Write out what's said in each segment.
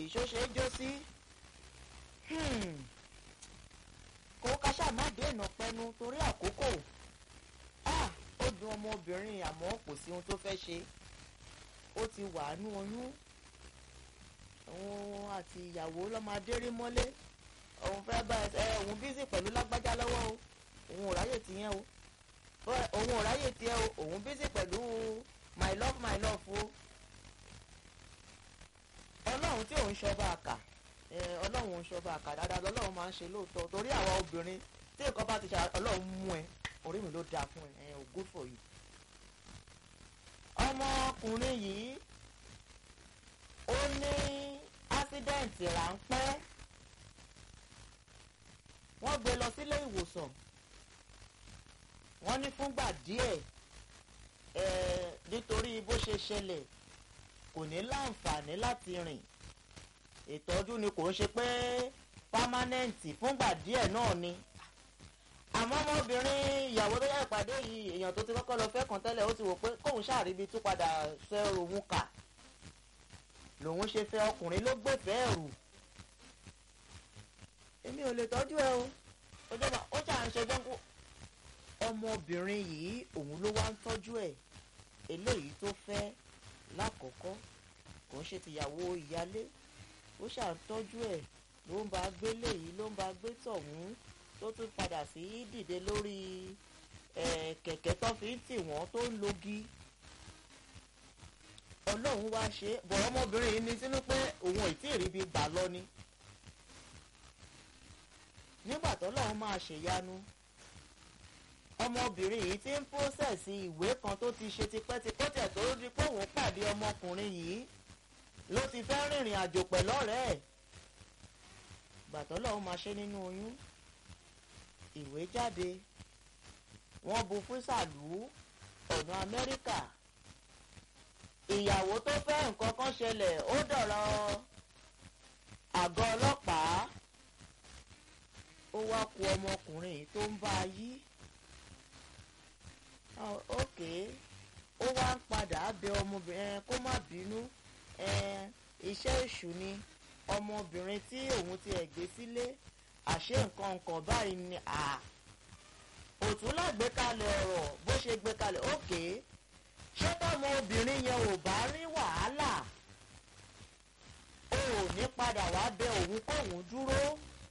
yìí ṣó ṣe é jó sí kó káṣá má dènà pẹnu torí àkókò ó dùn ọmọbìnrin àmọ́ kò sí ohun tó fẹ́ ṣe ó ti wà nú oyún òun àti ìyàwó lọ́mọdé rí mọ́lé òun fẹ́ bá ẹ òun bísí pẹ̀lú lágbájá lọ́wọ́ o òun ò ráyè tiyẹn o òun ò ráyè tiẹ̀ o òun bísí pẹ̀lú my love my love o ọlọ́run tí òun ṣọba àkà ọlọ́run òun ṣọba àkà dáadáa lọ́lọ́run máa ń ṣe lóòótọ́ torí àwa obìnrin tí nǹkan bá ti ṣe ọlọ́run mú ẹ orí mi ló dáa fún ẹ ò good for you. ọmọkùnrin yìí ó ní ásídẹ̀ǹtì ráńpẹ́ wọ́n gbé lọ sílé ìwòsàn wọ́n ní fúngbà díẹ̀ nítorí bó ṣe ṣẹlẹ̀ kò ní láǹfààní láti rìn ìtọ́jú ni kò ń ṣe pé pámánẹ́ǹtì fúngbà díẹ̀ náà ni àmọ́ ọmọbìnrin ìyàwó tó yẹ ìpàdé yìí èèyàn tó ti kọ́kọ́ lọ fẹ́ kàn tẹ́lẹ̀ ó ti wò pé kóun ṣàríbi tó padà fẹ́ òun kà lòun ṣe fẹ́ ọkùnrin ló gbèfẹ́ ẹ̀rù èmi ò lè tọ́jú ẹ o ó jà ń ṣe jọ́ngú ọmọbìnrin yìí òun ló wá ń tọ́jú ẹ̀ eléyìí tó fẹ́ lákọ̀ọ́kọ́ kò ń ṣe tìyàwó ìyálé ó ṣàtọ́jú ẹ̀ ló ń bá gbé léyìí ló ń bá gbé tọ̀hún tó tún padà sí dìde lórí kẹ̀kẹ́ tó fi ń tì wọ́n tó ń logi ọlọ́run wá ṣe bọ̀ ọmọbìnrin yìí ní sínú pé òun ò tí ì ríbi gbà lọ ni nígbà tọ́lọ́run máa ṣèyanu ọmọbìnrin yìí ti ń pósẹ̀sì ìwé kan tó ti ṣe tipẹ́tipẹ́ tẹ̀ tó di pé òun pàdé ọmọkùnrin yìí ló ti fẹ́ rìnrìn àjò pẹ̀lú ọ̀rẹ́ ẹ̀ gbàtọ́ lọ́hún máa ṣe nínú oyún ìwé jáde wọ́n bu fúsàlù ọ̀nà Amẹ́ríkà ìyàwó tó fẹ́ nǹkan kan ṣẹlẹ̀ ó dọ̀rọ̀ àgọ́ ọlọ́pàá ó wá ku ọmọkùnrin yìí tó ń bá a yí ok ó wá ń padà bẹ ọmọbìnrin kó má bínú iṣẹ́ èṣù ni ọmọbìnrin tí òun ti ẹ̀ gbé sílé àṣé nǹkan nǹkan báyìí ni òtún lágbékalẹ̀ ọ̀rọ̀ bó ṣe gbé kalẹ̀ ok ṣé tọ́mọ obìnrin yẹn ò bá rí wàhálà o ò ní padà wá bẹ òun kóun dúró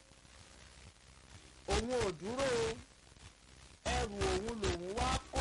òun ò dúró ẹrù òun lòun wá kó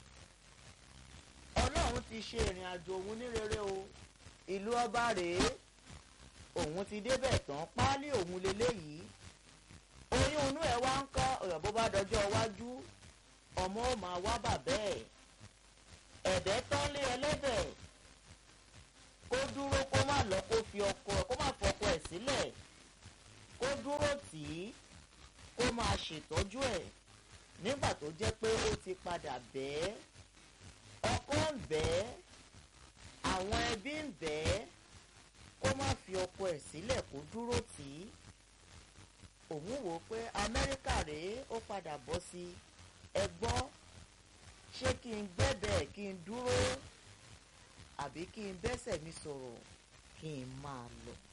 ọlọ́run ti ṣe ìrìn àjò òun ní rere o ìlú ọba rèé òun ti débẹ̀ tán páálí òun leléyìí oyún inú ẹ̀ wá ń kọ́ ọ̀rọ̀ bó bá dọjọ́ iwájú ọmọ ò máa wá bàbá ẹ̀ ẹ̀bẹ̀ tán lé ẹlẹ́bẹ̀ kó dúró kó má lọ kó fi ọkọ kó má fọkọ ẹ̀ sílẹ̀ kó dúró tì í kó máa ṣètọ́jú ẹ̀ nígbà tó jẹ́ pé ó ti padà bẹ́ẹ̀ ọkọ ń bẹ́ẹ̀ àwọn ẹbí ń bẹ́ẹ̀ kó má fi ọkọ ẹ̀ sílẹ̀ kó dúró tì í òun wò ó pé amẹ́ríkà rèé ó padà bọ́ sí ẹ gbọ́ ṣé kí n gbẹ́bẹ̀ kí n dúró àbí kí n bẹ́sẹ̀ mi sọ̀rọ̀ kí n máa lọ.